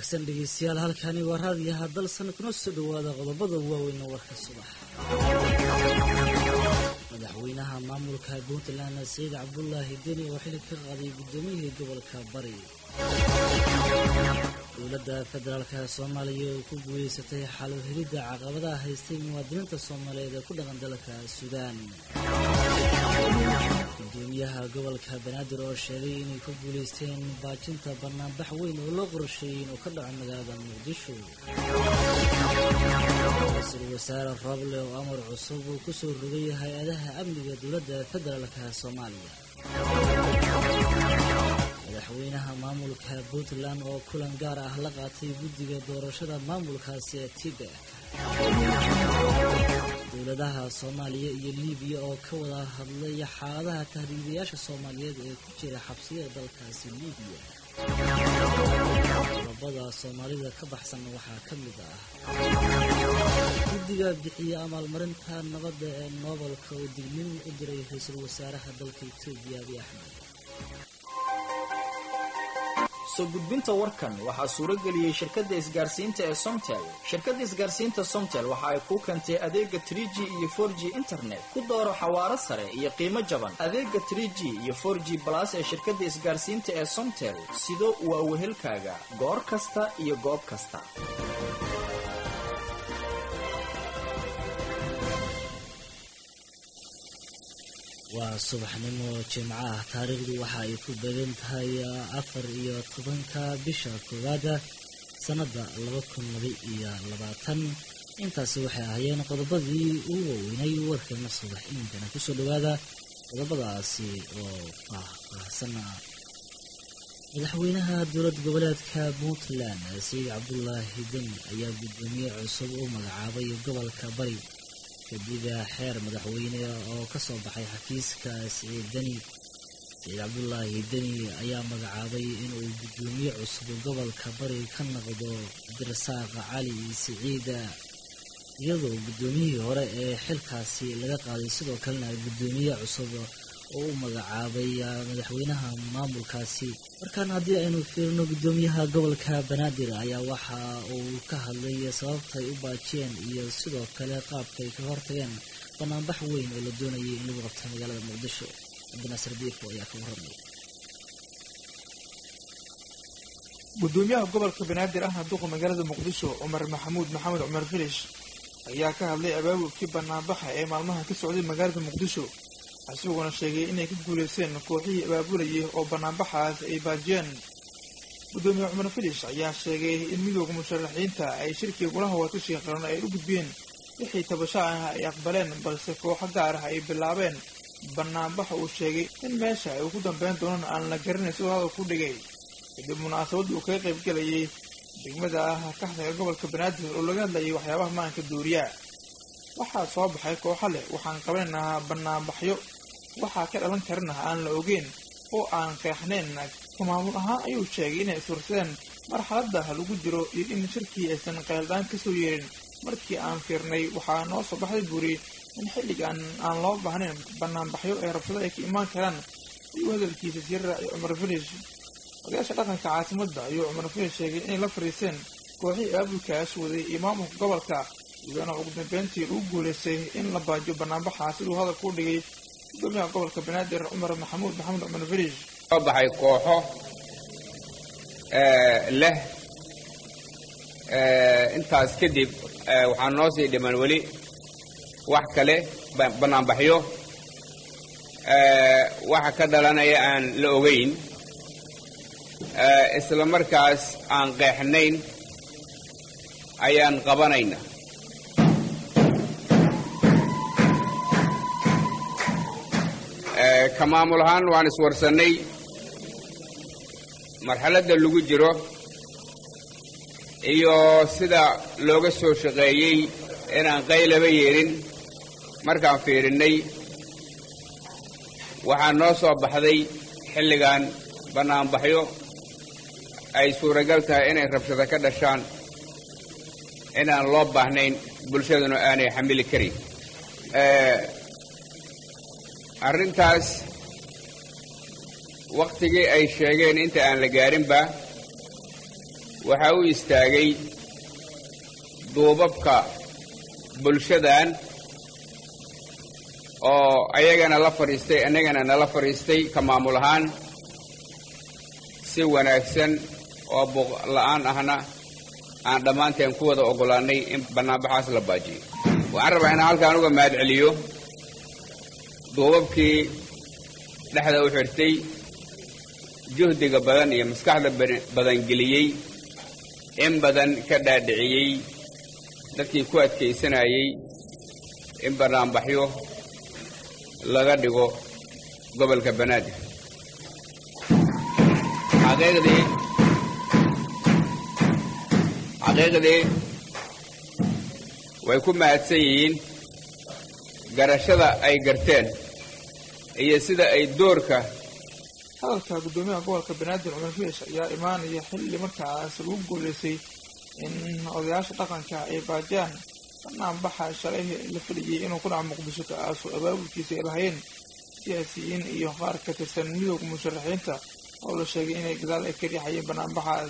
wanaagsan dhegeystayaal halkani waa raadiyaha dalsan kuna soo dhowaada qodobada waaweyn warka subax madaxweynaha maamulka puntland saciid cabdulaahi deni oo xili ka qaaday guddoomiyihii gobolka bari dowladda federaalka soomaaliya oo ku guuleysatay xalo helidda caqabadaha haystay muwaadiniinta soomaaliyeed ee ku dhaqan dalka suudaan gudoomiyaha gobolka banaadir oo sheegay inay ku guuleysteen baajinta banaanbax weyn oo loo qorsheeyey inuu ka dhaco magaalada muqdisho ra-iisul wasaare roble oo amar cusub uu ku soo rogay hay-adaha amniga dowladda federaalka soomaaliya madaxweynaha maamulka puntland oo kulan gaar ah la qaatay guddiga doorashada maamulkaasi ee tibek dowladaha soomaaliya iyo libiya oo ka wada hadlay xaaladaha tahriibayaasha soomaaliyeed ee ku jira xabsiyada dalkaasi libiya qodobada soomaalida ka baxsan waxaa ka mid ah guddiga bixiya amaalmarinta nabadda ee noobelka oo dignin u diray ra-iisul wasaaraha dalka etoobiya abiy axmed soo gudbinta warkan waxaa suuro geliyey shirkadda isgaarsiinta ee somtel shirkadda isgaarsiinta somtel waxa ay kuu keentay adeega trig iyo for g internet ku dooro xawaaro sare iyo qiimo jaban adeega trg iyo for g balas ee shirkadda isgaarsiinta ee somtel sido waa wehelkaaga goor kasta iyo goob kasta waa subaxnimo jimco ah taariikhdu waxa ay ku badan tahay afar iyo tobanka bisha koowaada sannadda laba kun laba iyo labaatan intaasi waxay ahaayeen qodobadii ugu waaweynay warkeena subax iminkana kusoo dhowaada qodobadaasi oo faahfaahsana madaxweynaha dowlad goboleedka puntland saciid cabdulaahi deni ayaa guddoomiye cusub u magacaabay gobolka bari kadib xeer madaxweyne oo ka soo baxay xafiiska siciid deni saciid cabdulaahi deni ayaa magacaabay inuu guddoomiye cusub gobolka bari ka noqdo cabdirasaaq cali siciida iyadoo guddoomiyihii hore ee xilkaasi laga qaaday sidoo kalena guddoomiye cusub oo u magacaabay madaxweynaha maamulkaasi markaan haddii aynu fiirino guddoomiyaha gobolka banaadir ayaa waxa uu ka hadlay sababtay u baajiyeen iyo sidoo kale qaabkay kaga hortageen banaanbax weyn oo la doonayay in lagu qabto magaalada muqdisho cabdinaasir diifo ayaa ka warramay gudoomiyaha gobolka banaadir ahna duqa magaalada muqdisho cumar maxamuud maxamed cumar filish ayaa ka hadlay abaabulkii banaanbaxa ee maalmaha ka socday magaalada muqdisho isagoona sheegay inay ka guulaysteen kooxihii abaabulayay oo banaanbaxaas ay baajiyeen gudoomiye cumar filish ayaa sheegay in midooda musharaxiinta ay shirkii golaha watashiga qaran ay u gudbiyeen wixii tabasho ah ay aqbaleen balse kooxo gaar ah ay bilaabeen banaanbaxa uu sheegay in meesha ay ugu dambeyn doonaan aan la garanay sidoo hadal ku dhigay kadib munaasabadda uu kaga qayb gelayay degmada ah kaxdaga gobolka banaadir oo laga hadlayay waxyaabaha maanka duuriyaa waxaa soo baxay kooxo leh waxaan qabanaynaa banaanbaxyo waxaa ka dhalan karana aan la ogeyn oo aan qeexnayn ka maamul ahaan ayuu sheegay inay iswarsadeen marxaladda lagu jiro iyo in shirkii aysan qeeldaan kasoo yeerin markii aan fiirnay waxaa noo soo baxday buuri in xilligan aan loo baahnayn banaanbaxyo ee rabshado ay ka imaan karaan ayuu hadalkiisa sii raacay cumar filish odayaasha dhaqanka caasimadda ayuu cumar filish sheegay inay la fadhiisteen kooxihii aabulkaas waday iyo maamulka gobolka iyadoona ugu dambeyntii lagu guulaystay in la baajiyo banaanbaxa siduu hadalka u dhigay gudoomiyaha gobolka banaadir cumar maxamuud maxamed cumar filish soo baxay kooxo leh intaas kadib waxaa noo sii dhiman weli wax kale banaanbaxyo waxa ka dhalanaya aan la ogeyn isla markaas aan qeexnayn ayaan qabanayna ka maamul ahaan waan iswarsannay marxaladda lagu jiro iyo sida looga soo shaqeeyey inaan qaylaba yeelin markaan fiirinnay waxaa noo soo baxday xilligan bannaanbaxyo ay suuragal tahay inay rabshado ka dhashaan inaan loo baahnayn bulshaduna aanay xamili karin arrintaas wakhtigii ay sheegeen inta aan la gaarinba waxaa u istaagay duubabka bulshadan oo ayagana la fadhiistay annagana nala fadhiistay ka maamul ahaan si wanaagsan oo buuq la'aan ahna aan dhammaanteen ku wada oggolaannay in bannaanbaxaas la baajiyo waxaan rabaa inaan halkaan uga mahad celiyo duubabkii dhexda u xirtay juhdiga badan iyo maskaxda badan geliyey in badan ka dhaadhiciyey dadkii ku adkaysanayey in bannaanbaxyo laga dhigo gobolka banaadir xaqiiqdii xaqiiqdii way ku mahadsan yihiin garashada ay garteen iyo sida ay doorka hadalka guddoomiyaha gobolka banaadir cumar fiish ayaa imaanaya xilli markaas lagu guuleystay in odayaasha dhaqanka ay baajiyaan banaanbaxa shalay la filayay inuu ku dhaco muqdisho kaasoo abaabulkiisa ay lahayn siyaasiyiin iyo qaar ka tirsan midooda musharaxiinta oo la sheegay inay gadaal ay ka riixayeen banaanbaxaas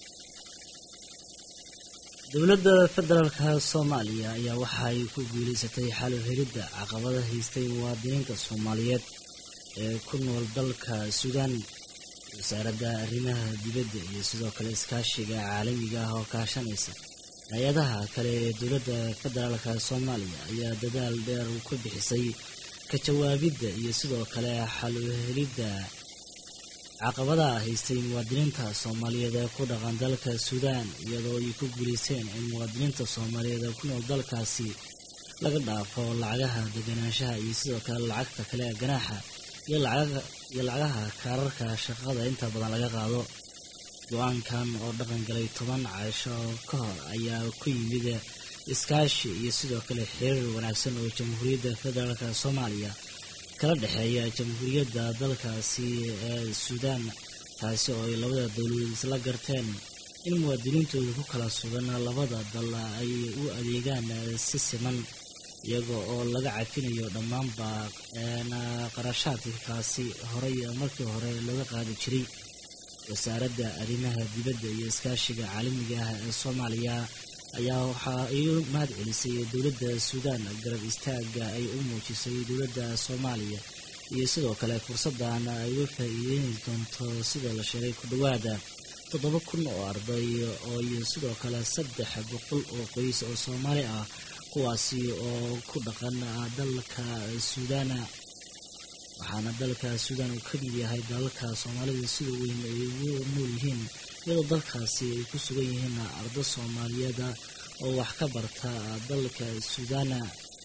dowladda federaalka soomaaliya ayaa waxa ay ku guulaysatay xalo helidda caqabada haystay muwaadiniinta soomaaliyeed ee ku nool dalka suudaan wasaaradda arrimaha dibadda iyo sidoo kale iskaashiga caalamiga ah oo kaashanaysa hay-adaha kale ee dowladda federaalka soomaaliya ayaa dadaal dheer ku bixisay ka jawaabidda iyo sidoo kale xalo helidda caqabadaha haystay muwaadiniinta soomaaliyeed ee ku dhaqan dalka suudaan iyadoo ay ku guulaysteen in muwaadiniinta soomaaliyeed ee ku nool dalkaasi laga dhaafo lacagaha deganaanshaha iyo sidoo kale lacagta kale ee ganaaxa iyo lacagaha kaararka shaqada inta badan laga qaado go-aankan oo dhaqan galay toban casho ka hor ayaa ku yimid iskaashi iyo sidoo kale xiriir wanaagsan oo jamhuuriyadda federaalka soomaaliya kala dhexeeya jamhuuriyadda dalkaasi ee suudaan taasi oo ay labada dowladood isla garteen in muwaadiniintooda ku kala sugan labada dal ay u adeegaan si siman iyaga oo laga cafinayo dhammaanba qarashaadkaasi horey markii hore looga qaadi jiray wasaaradda arrimaha dibadda iyo iskaashiga caalamiga ah ee soomaaliya ayaa waxaa ay mahad celisay dowladda suudaan garab istaaga ay u muujisay dowladda soomaaliya iyo sidoo kale fursaddan ay u faa'iideyn doonto sida la sheegay ku dhowaada toddoba kun oo arday oo iyo sidoo kale saddex boqol oo qoys oo soomaali ah kuwaasi oo ku dhaqan dalka suudaana waxaana dalka suudaan uu ka mid yahay dalalka soomaalida sida weyn ay ugu nool yihiin iyadoo dalkaasi ay ku sugan yihiin ardo soomaaliyeeda oo wax ka barta dalka suudaana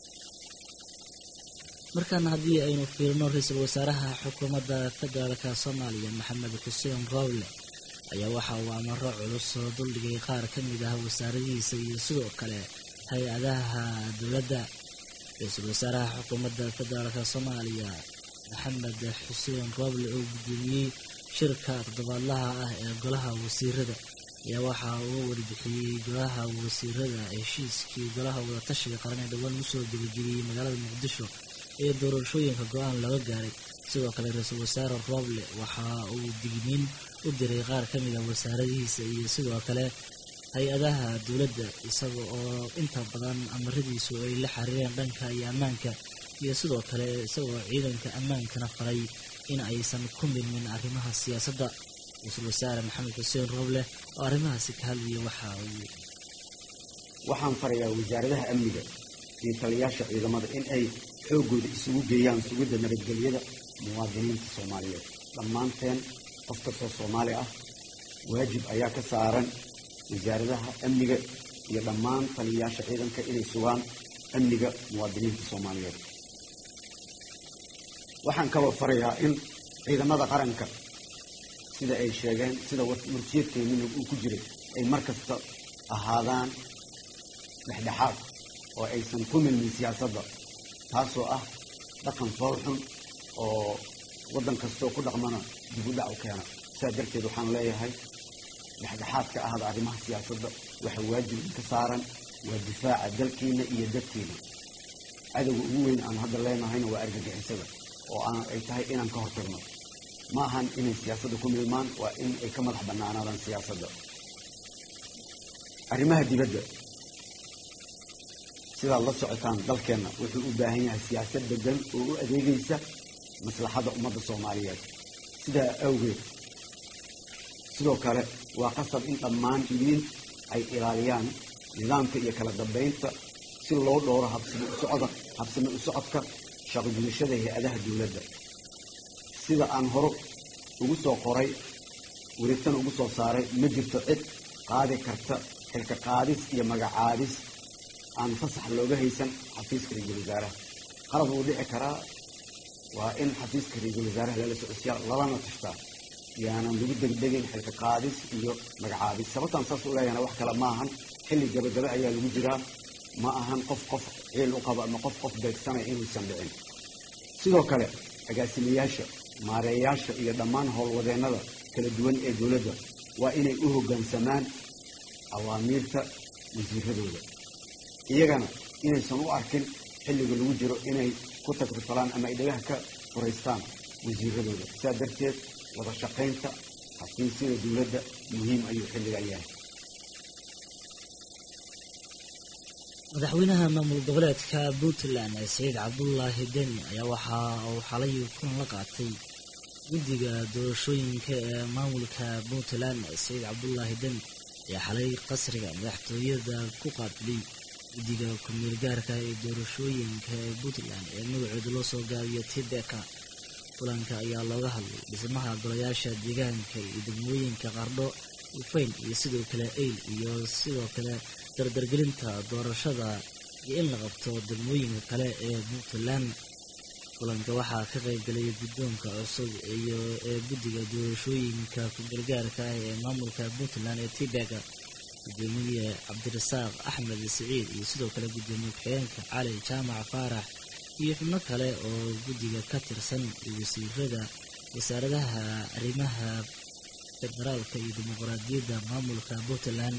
markaana haddii aynu fiirino ra-iisul wasaaraha xukuumadda federaalka soomaaliya maxamed xuseen roble ayaa waxa uu amaro culus oo duldhigay qaar ka mid ah wasaaradihiisa iyo sidoo kale hay-adaha dowladda ra-iisul wasaaraha xukuumadda federaalka soomaaliya maxamed xuseen roble oo guddoomiyey shirka toddobaadlaha ah ee golaha wasiirada ayaa waxa uu warbixiyey golaha wasiirada heshiiskii golaha wadatashiga qaran ee dhowaan usoo gebagabiyey magaalada muqdisho ee doorashooyinka go-aan laga gaaray sidoo kale ra-iisul wasaare roble waxa uu digniin u diray qaar ka mid a wasaaradihiisa iyo sidoo kale hay-adaha dowladda isaga oo inta badan amaradiisu ay la xiriireen dhanka iyo ammaanka iyo sidoo kale isagoo ciidanka ammaankana faray in aysan ku milmin arrimaha siyaasadda ra-iisul wasaare maxamed xuseen roble oo arrimahaasi ka hadlayay waxa uu waxaan farayaa wasaaradaha amniga iyo taliyaasha ciidamada in ay xooggooda isugu geeyaan sugidda nabadgelyada muwaadiniinta soomaaliyeed dhammaanteen qof kastoo soomaali ah waajib ayaa ka saaran wasaaradaha amniga iyo dhammaan taliyayaasha ciidanka inay sugaan amniga muwaadiniinta soomaaliyeed waxaan kaloo farayaa in ciidamada qaranka sida ay sheegeen sida murtiyadkeennina uu ku jiray ay mar kasta ahaadaan dhexdhexaad oo aysan ku milmin siyaasadda taasoo ah dhaqan foolxun oo waddan kastoo ku dhaqmana dib u dhac u keena sidaa darteed waxaan leeyahay dhexdhexaad ka ahda arrimaha siyaasadda waxa waajib ka saaran waa difaaca dalkiina iyo dadkiina cadowga ugu weyn aan hadda leenahayna waa argagixisada oo aan ay tahay inaan ka hortagno ma ahan inay siyaasadda ku milmaan waa in ay ka madax bannaanaadaan siyaasadda arrimaha dibadda sidaad la socotaan dalkeenna wuxuu u baahan yahay siyaasad degan oo u adeegaysa maslaxadda ummadda soomaaliyeed sidaa awgeed sidoo kale waa qasab in dhammaan idiin ay ilaaliyaan nidaamka iyo kala dambaynta si loo dhowro habsami usocda habsami u socodka shaqogudashada hay-adaha dowladda sida aan hore ugu soo qoray wareegtana ugu soo saaray ma jirto cid qaadi karta xilka qaadis iyo magacaabis aan fasax looga haysan xafiiska ra-iisul wasaaraha qalad wuu dhici karaa waa in xafiiska ra-iisul wasaaraha lala socodsiyaa lalana tashtaa yaanan lagu degdegin xilka qaadis iyo magacaabis sababtaan saas u leeyahana wax kale ma ahan xilli gabagabe ayaa lagu jiraa ma ahan qof qof ciil u qaba ama qof qof beegsanaya inuusan dhicin sidoo kale agaasimayaasha maareeyaasha iyo dhammaan howlwadeennada kala duwan ee dowladda waa inay u hoggaansamaan awaamiirta wasiiradooda iyagana inaysan u arkin xilliga lagu jiro inay ku tagrifalaan ama ay dhagaha ka furaystaan wasiiradooda sidaa darteed wada shaqaynta xafiisyada dowladda muhiim ayuu xilligan yahay madaxweynaha maamul goboleedka puntland saciid cabdulaahi deni ayaa waxa uu xalay kulan la qaatay guddiga doorashooyinka ee maamulka puntland saciid cabdulaahi deni ayaa xalay qasriga madaxtooyada ku qaabilay guddiga ku-meel gaarka ee doorashooyinka ee puntland ee magacooda loo soo gaabiyo tibeka kulanka ayaa looga hadlay dhismaha golayaasha deegaanka iyo degmooyinka qardho ufayn iyo sidoo kale eyl iyo sidoo kale dardargelinta doorashada iyo in la qabto degmooyinka kale ee puntland kulanka waxaa ka qaybgalay guddoonka cusub iyo ee guddiga doorashooyinka ku-gargaarka ah ee maamulka puntland ee tibeka gudoomiye cabdirasaaq axmed siciid iyo sidoo kale gudoomiye ku-xigeenka cali jaamac faarax iyo xubno kale oo guddiga ka tirsan wasiirada wasaaradaha arrimaha federaalka iyo dimuqraadiyadda maamulka puntland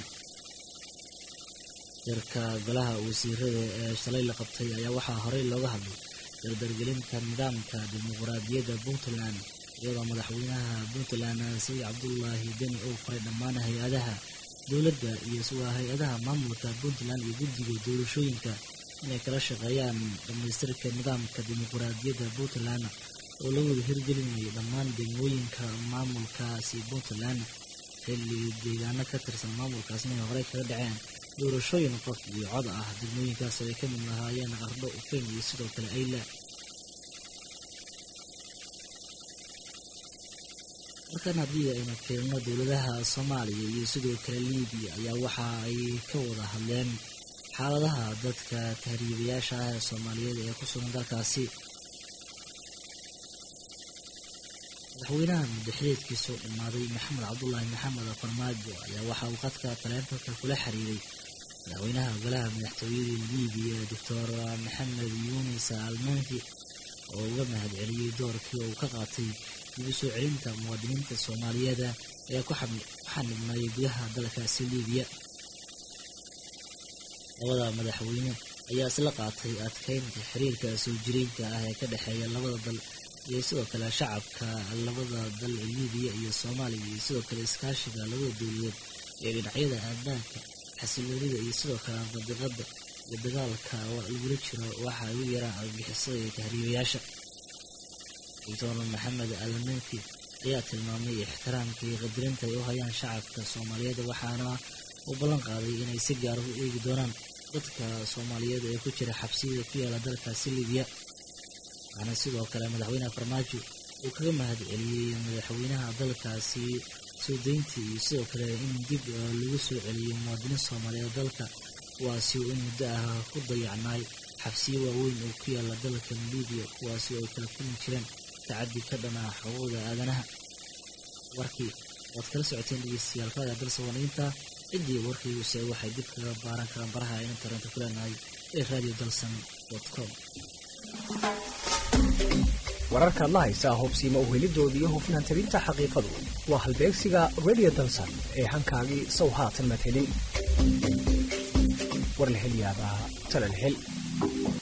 shirka golaha wasiirada ee shalay la qabtay ayaa waxaa horey looga hadlay dardargelinta nidaamka dimuqraadiyadda puntland iyadoo madaxweynaha puntland saciid cabdulaahi deni uu faray dhammaan hay-adaha dowladda iyo waa hay-adaha maamulka puntland iyo guddiga doorashooyinka inay kala shaqeeyaan dhammaystirka nidaamka dimuqraadiyadda puntland oo la wada hirgelinayo dhammaan degmooyinka maamulkaasi puntland xilli deegaano ka tirsan maamulkaasna ay horey kaga dhaceen doorashooyin qof iyo cod ah degmooyinkaas ay ka mid lahaayeen qardho ufayn iyo sidoo kale ayla markan haddii aynu fiirno dowladaha soomaaliya iyo sidoo kale libiya ayaa waxa ay ka wada hadleen xaaladaha dadka tahriibayaasha ah ee soomaaliyeed ee ku sugan dalkaasi madaxweynaha muddaxileedkiisoo dhammaaday maxamed cabdulaahi maxamed farmaajo ayaa waxa uu khadka taleefanka kula xiriiray madaxweynaha golaha madaxtooyada libiya doctor maxamed yuunis almanki oo uga mahad celiyey doorkii uu ka qaatay dib u soo celinta muwaadiniinta soomaaliyeed ee ku xanibnay gudaha dalkaasi libiya labada madaxweyne ayaa isla qaatay adkeynta xiriirka soo jireenka ah ee ka dhexeeya labada dal iyo sidoo kale shacabka labada dal ee libiya iyo soomaaliya iyo sidoo kale iskaashiga labada dowladeed ee dhinacyada aadaanka xasiloonida iyo sidoo kale mandiqada iyo dagaalka lagula jiro waxa ay u yaraan argixisada iyo tahriibayaasha doctor maxamed almanki ayaa tilmaamay ixtiraamka iyo qadirinta ay u hayaan shacabka soomaaliyeed waxaana uu ballan qaaday inay si gaar u eegi doonaan dadka soomaaliyeed ee ku jira xabsiyada ku yaala dalkaasi libiya waxaana sidoo kale madaxweyne farmaajo uu kaga mahad celiyey madaxweynaha dalkaasi soo deyntii iyo sidoo kale in dib lagu soo celiyo muwaadiniin soomaaliyeed dalka kuwaasi oo in muddo ah ku dayacnaay xabsiyo waaweyn oo ku yaala dalkan libiya kuwaasi oo ay kala kulmi jireen tacaddi ka dhanaa xuquuqda aadanaha warkii waad kala socoteen dhegeystayaal raadiyo dalsawaniinta ciddii warkayguuse waxay dib kaga baaran karaan baraha aynu taranta ku leenahay ee radio dalsan com wararkaad la haysaa hubsiima u helidoodii iyo hufnaan talinta xaqiiqadu waa halbeegsiga radio dalsan ee hankaagii sow haatan mad helin war la hel yaabaa tala la hel